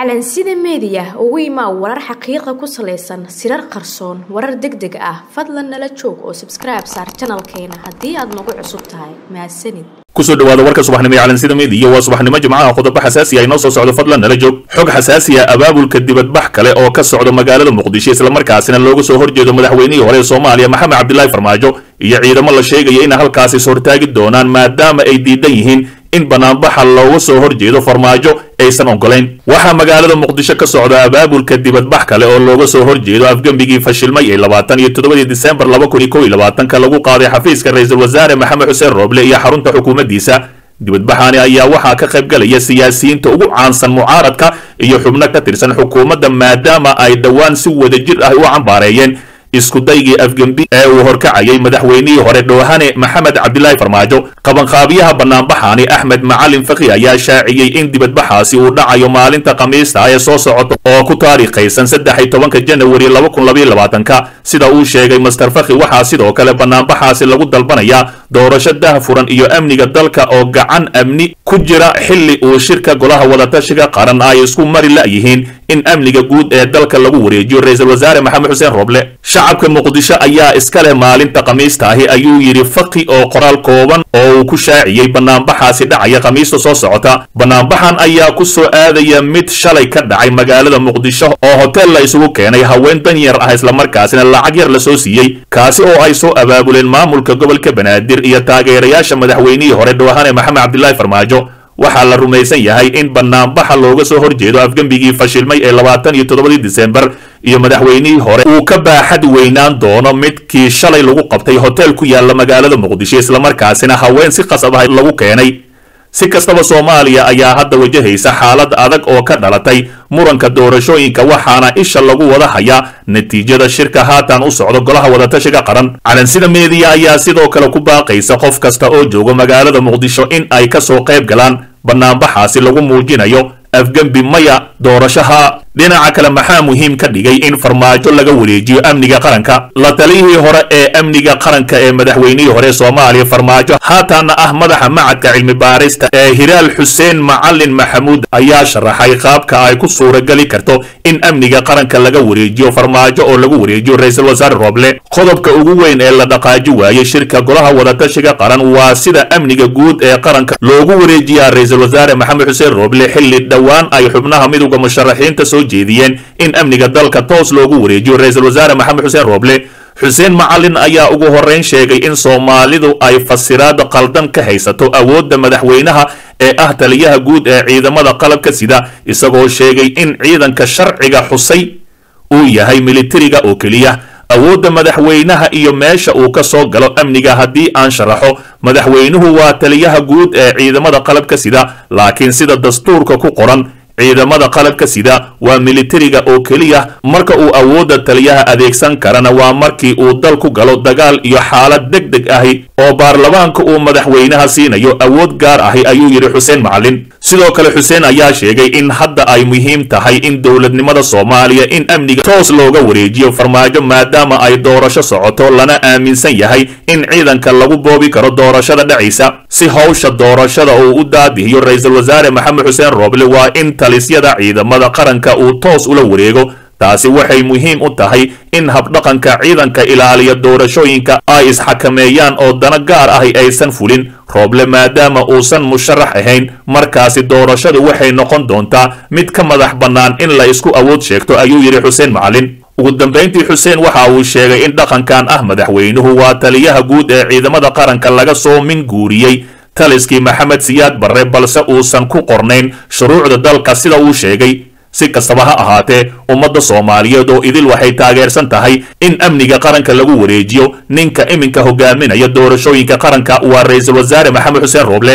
calansida meediya ugu imaa warar xaqiiqa ku salaysan sirar qarsoon warar deg deg ah fadlan nala joog oo sabskribe saar janalkeena haddii aad nagu cusub tahay mahadsanid kusoo dhawaada warka subaxnimo ee calansida meediya waa subaxnimo jimcaha qodobo xasaasi ah inoo soo socdo fadlan nala joog xog xasaasi ah abaabulka dibadbax kale oo ka socda magaalada muqdisho islamarkaasina looga soo horjeedo madaxweynihii hore ee soomaaliya maxamed cabdilaahi farmaajo iyo ciidamo la sheegaya inay halkaasi ishortaagi doonaan maadaama ay diidan yihiin in banaanbaxa looga soo horjeedo farmaajo aysan ogolayn waxaa magaalada muqdisho ka socda abaabulka dibadbax kale oo looga soo horjeedo afgembigii fashilmay ee labaatan iyo toddobadii disembar laba kun iyo kow iyo labaatanka lagu qaaday xafiiska ra-iisul wasaare maxamed xuseen rooble iyo xarunta xukuumaddiisa dibadbaxani ayaa waxaa ka qayb galaya siyaasiyiinta ugu caansan mucaaradka iyo xubno ka tirsan xukuumadda maadaama ay dhowaan si wadajir ah u cambaareeyeen iskudaygii afgembi ee uu horkacayay madaxweynihii hore dhoohane maxamed cabdilaahi farmaajo qabanqaabiyaha banaanbaxani axmed macalin fakhi ayaa shaaciyey in dibadbaxaasi uu dhacayo maalinta khamiista ee soo socota oo ku taariikhaysan saddex iyo tobanka janawari laba kun labaiyo labaatanka sida uu sheegay master fakhi waxaa sidoo kale banaanbaxaasi lagu dalbanayaa doorasho daahfuran iyo amniga dalka oo gacan amni ku jira xilli uu shirka golaha wadatashiga qaran ay isku mari la'yihiin in amniga guud ee dalka lagu wareejiyo ra-iisul wasaare maxamed xuseen roble shacabka muqdisho ayaa iska leh maalinta khamiista ahi ayuu yidhi fakhi oo qoraal kooban oo uu ku shaaciyey banaanbaxaasi dhacaya khamiista soo socota banaanbaxan ayaa ku soo aadaya mid shalay ka dhacay magaalada muqdisho oo hotel la isugu keenay haween danyar ah islamarkaasina lacag yar la soo siiyey kaasi oo ay soo abaabuleen maamulka gobolka banaadir iyo taageerayaasha madaxweynihii hore dhowahane maxamed cabdilaahi farmaajo waxaa la rumaysan yahay in banaanbaxa looga soo horjeedo afgembigii fashilmay ee labaatan iyo toddobadii disembar iyo madaxweynihii hore uu ka baaxad weynaan doono midkii shalay lagu qabtay hotel ku yaala magaalada muqdisho islamarkaasina haween si qasab ah lagu keenay si kastaba soomaaliya ayaa hadda wajahaysa xaalad adag oo ka dhalatay muranka doorashooyinka waxaana isha lagu wada hayaa natiijada shirka haatan u socdo golaha wadatashiga qaran calansida meediya ayaa sidoo kale ku baaqaysa qof kasta oo jooga magaalada muqdisho in ay ka soo qayb galaan banaanbaxaasi lagu muujinayo afgembi maya doorashaha dhinaca kale maxaa muhiim ka dhigay in farmaajo laga wareejiyo amniga qaranka la taliyihii hore ee amniga qaranka ee madaxweynihii hore soomaaliya farmaajo haataana ah madaxa macadka cilmi baarista ee hiraal xuseen macalin maxamuud ayaa sharaxay qaabka ay ku suurageli karto in amniga qaranka laga wareejiyo farmaajo oo lagu wareejiyo ra-iisul wasaare rooble qodobka ugu weyn ee la dhaqaaji waayey shirka golaha wadatashiga qaran waa sida amniga guud ee qaranka loogu wareejiyaa ra-iisul wasaare maxamed xuseen rooble xilli dhowaan ay xubnaha midowda musharaxiinta soo jeediyeen in amniga dalka toos loogu wareejiyo ra-iisul wasaare maxamed xuseen rooble xuseen macalin ayaa ugu horrayn sheegay in soomaalidu ay fasiraad qaldan ka haysato awoodda madaxweynaha ee ah taliyaha guud ee ciidamada qalabka sida isagoo sheegay in ciidanka sharciga xusay uu yahay militariga oo keliya awoodda madaxweynaha iyo meesha uu ka soo galo amniga haddii aan sharaxo madaxweynuhu waa taliyaha guud ee ciidamada qalabka sida laakiin sida dastuurka ku qoran ciidamada qalabka sida waa militariga oo keliya marka uu awoodda taliyaha adeegsan karana waa markii uu dal ku galo dagaal iyo xaalad deg deg ahi oo baarlamaanka uu madaxweynaha siinayo awood gaar ahi ayuu yidhi xuseen macalin sidoo kale xuseen ayaa sheegay in hadda ay muhiim tahay in dowladnimada soomaaliya in amniga toos looga wareejiyo farmaajo maadaama ay doorasho socoto lana aaminsan yahay in ciidanka lagu boobi karo doorashada dhacaysa si howsha doorashada uu u daadihiyo ra-iisul wasaare maxamed xuseen rooble waa in talisyada ciidamada qaranka uu toos ula wareego taasi waxay muhiim u tahay in habdhaqanka ciidanka ilaaliya doorashooyinka ay isxakameeyaan oo dana gaar ahi aysan fulin rooble maadaama uusan musharax ahayn markaasi doorashadu waxay noqon doontaa mid ka madax bannaan in la isku awood sheegto ayuu yidhi xuseen macalin ugu dambayntii xuseen waxa uu sheegay in dhaqankan ah madaxweynuhu waa taliyaha guud ee ciidamada qaranka laga soo min guuriyey taliskii maxamed siyaad barre balse uusan ku qornayn shuruucda dalka sida uu sheegay si kastaba ha ahaatee ummadda soomaaliyeed oo idil waxay taageersan tahay in amniga qaranka lagu wareejiyo ninka iminka hogaaminaya doorashooyinka qaranka waa ra-iisul wasaare maxamed xuseen rooble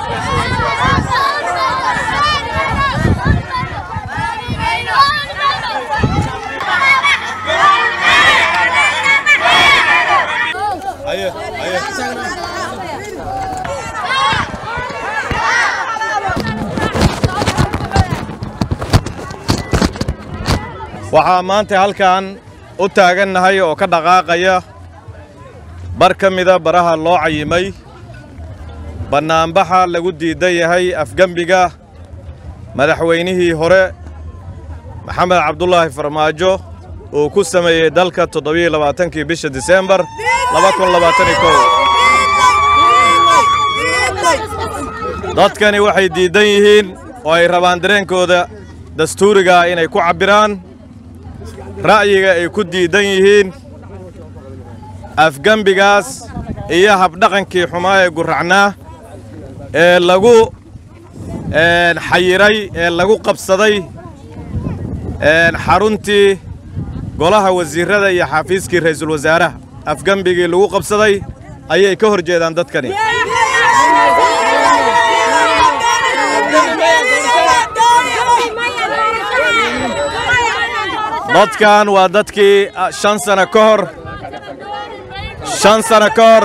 waxaa maanta halkan u taagannahay oo ka dhaqaaqaya bar ka mida baraha loo cayimay bannaanbaxa lagu diidan yahay afgembiga madaxweynihii hore maxamed cabdulaahi farmaajo uu ku sameeyey dalka toddobiyo labaatankii bisha diseembar laba kun labaataniyo kow dadkani waxay diiddan yihiin oo ay rabaan dareenkooda dastuurigaa inay ku cabbiraan ra'yiga ay ku diiddan yihiin afgembigaas iyo habdhaqankii xumaa ee gurracnaa ee lagu xayiray ee lagu qabsaday xaruntii golaha wasiirrada iyo xafiiskii ra'iisul wasaaraha afgembigii lagu qabsaday ayay ka hor jeedaan dadkani dadkan waa dadkii shan sano ka hor shan sano ka hor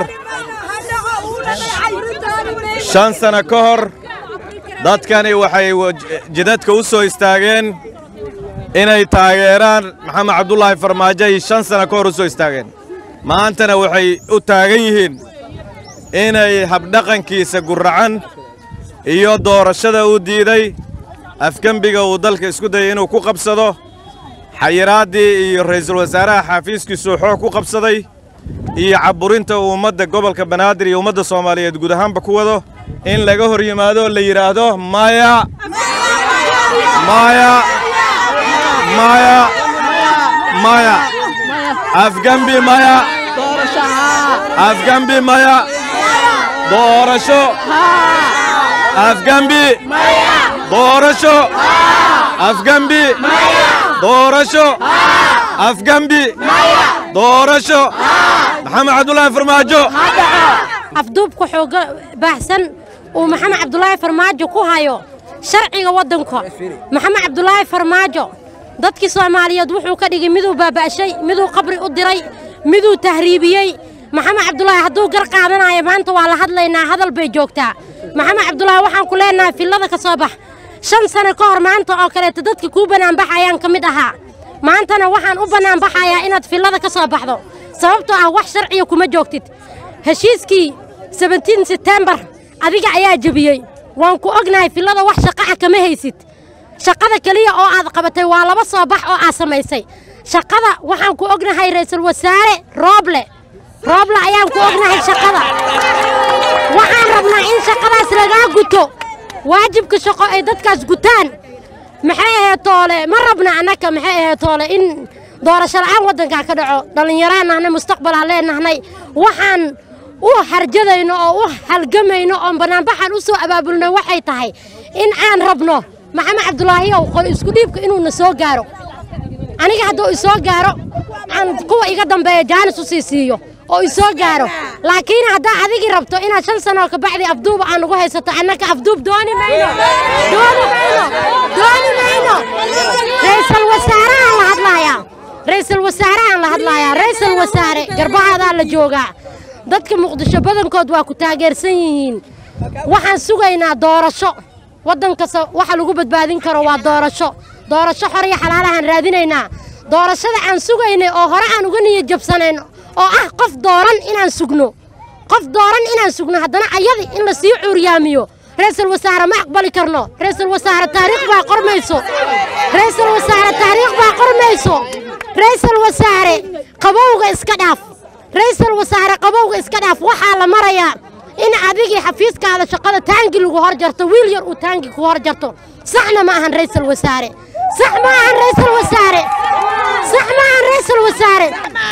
shan sano ka hor dadkani waxay jidadka u soo istaageen inay taageeraan maxamed cabdulaahi farmaajo ay shan sano ka hor u soo istaageen maantana waxay u taagan yihiin inay habdhaqankiisa gurracan iyo doorashada uu diiday afgembiga uu dalka isku dayay inuu ku qabsado xayiraaddii iyo ra'iisul wasaaraha xaafiiskiisuu xoog ku qabsaday iyo cabburinta uu ummadda gobolka banaadir iyo ummadda soomaaliyeed guud ahaanba ku wado in laga hor yimaado la yidhaahdo maya maya maya maya afgembi maya afgembi maya doorasho afgembi doorasho afgembi doorasho afgembi doorasho maxamed cabdulaahi farmaajo afduubka xooga baahsan uu maxamed cabdulaahi farmaajo ku hayo sharciga waddanka maxamed cabdulaahi farmaajo dadkii soomaaliyeed wuxuu ka dhigay miduu baaba'shay miduu qabri u diray miduu tahriibiyey maxamed cabdulaahi hadduu gar qaadanayo maanta waa la hadlaynaa hadal bay joogtaa maxamed cabdulaahi waxaan ku leenahay fillada ka soo bax shan sano ka hor maanta oo kaleeta dadka kuu bannaanbaxayaan ka mid ahaa maantana waxaan u bannaanbaxayaa inaad fillada ka soo baxdo sababtoo ah wax sharciya kuma joogtid heshiiskii sebentiin setembar adiga ayaa jebiyey waan ku ognahay fillada wax shaqa'a kama haysid shaqada keliya oo aad qabatay waa laba soo bax oo aad samaysay shaqada waxaan ku ognahay ra'iisul wasaare rooble rooble ayaan ku ognahay shaqada waxaan rabnaa in shaqadaas lagaa guto waajibka shaqo ay dadkaas gutaan maxay ahayd toole ma rabna annaka maxay ahayd toole in doorasho la'aan waddankaa ka dhaco dhallinyaraan nahnay mustaqbal aan leenahnay waxaan u harjadayno oo u halgamayno oon bannaanbaxaan u soo abaabulnay waxay tahay in aan rabno maxamed cabdulaahiyow qol isku dhiibka inuuna soo gaaro aniga hadduu isoo gaaro aan kuwa iga dambeeya jaanis u sii siiyo oo isoo gaaro laakiin haddaa adigii rabto inaad shan sanoo ka bacdi afduuba aan ugu haysato annaka afduub dooni mayno dooni mayno dooni mayno ra'iisul wasaarahaan la hadlaayaa ra'iisul wasaarahaan la hadlaayaa ra'iisul wasaare garbahaadaa la joogaa dadka muqdisho badankood waa ku taageersan yihiin waxaan sugaynaa doorasho waddan kasta waxa lagu badbaadin karo waa doorasho doorasho xor iyo xalaalahaan raadinaynaa doorashada aan sugaynay oo hore aan uga niyad jabsanayn oo ah qof dooran inaan sugno qof dooran inaan sugno haddana ayadi in la sii cuuryaamiyo ra'iisul wasaare ma aqbali karno ra'iisul wasaare taariikh baa qormayso ra'iisul wasaare taariikh baa qormayso ra'iisul wasaare qabowga iska dhaaf ra'iisul wasaare qabowga iska dhaaf waxaa la marayaa in adigii xafiiskaada shaqada taangi lagu hor jarto wiil yar uu taangi ku hor jarto saxna ma ahan ra'iisul wasaare sax ma ahan ra'iisul wasaare sax ma ahan ra'iisul wasaare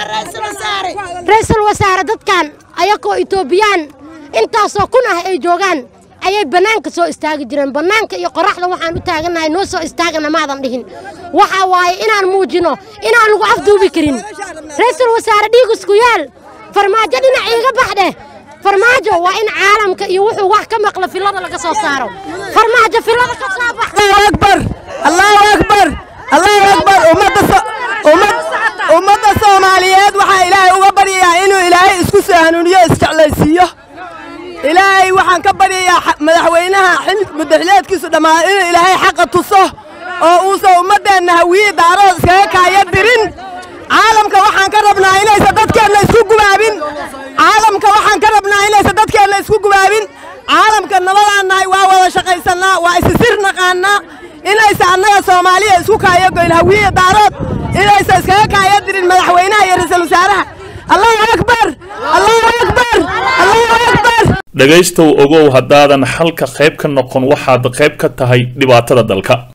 ra'iisul wasaare dadkan ayagoo itoobiyaan intaasoo kun ah ay joogaan ayay bannaanka soo istaagi jireen bannaanka iyo qorraxda waxaan u taagannahay noo soo istaagana maadan dhihin waxa waaye inaan muujino inaan lagu afduubi karin ra'iisul wasaare dhiig isku yaal farmaajo dhinac iiga baxdheh farmaajo waa in caalamka iyo wuxuu wax ka maqla fillada laga soo saaro farmaajo fillada ka soo bax allahu akbar allahu akbar allahu akbar ummadda so- ummad ummadda soomaaliyeed waxaa ilaahay uga baryayaa inuu ilaahay isku soo hanuuniyo isjeclaysiiyo ilaahay waxaan ka baryayaa xa- madaxweynaha xil mudaxileedkiisu dhammaado inuu ilaahay xaqa tuso oo uusan ummaddeenna hawiye daarood iskaga kaaya dirin caalamka waxaan ka rabnaa inaysan dadkeenna isku gubaabin caalamka waxaan ka rabnaa inaysan dadkeenna isku gubaabin caalamka nabadaan nahay waa wada shaqaysannaa waa isi sir naqaannaa inaysa annaga soomaaliya isku kaayo goyn hawiye daarood inaysa iskaga kaayo dirin madaxweynaha iyo ra-iisul wasaaraha allahu akbar allahu akbar allahu akbar dhegaystow ogow haddaadan xalka qayb ka noqon waxaad qayb ka tahay dhibaatada dalka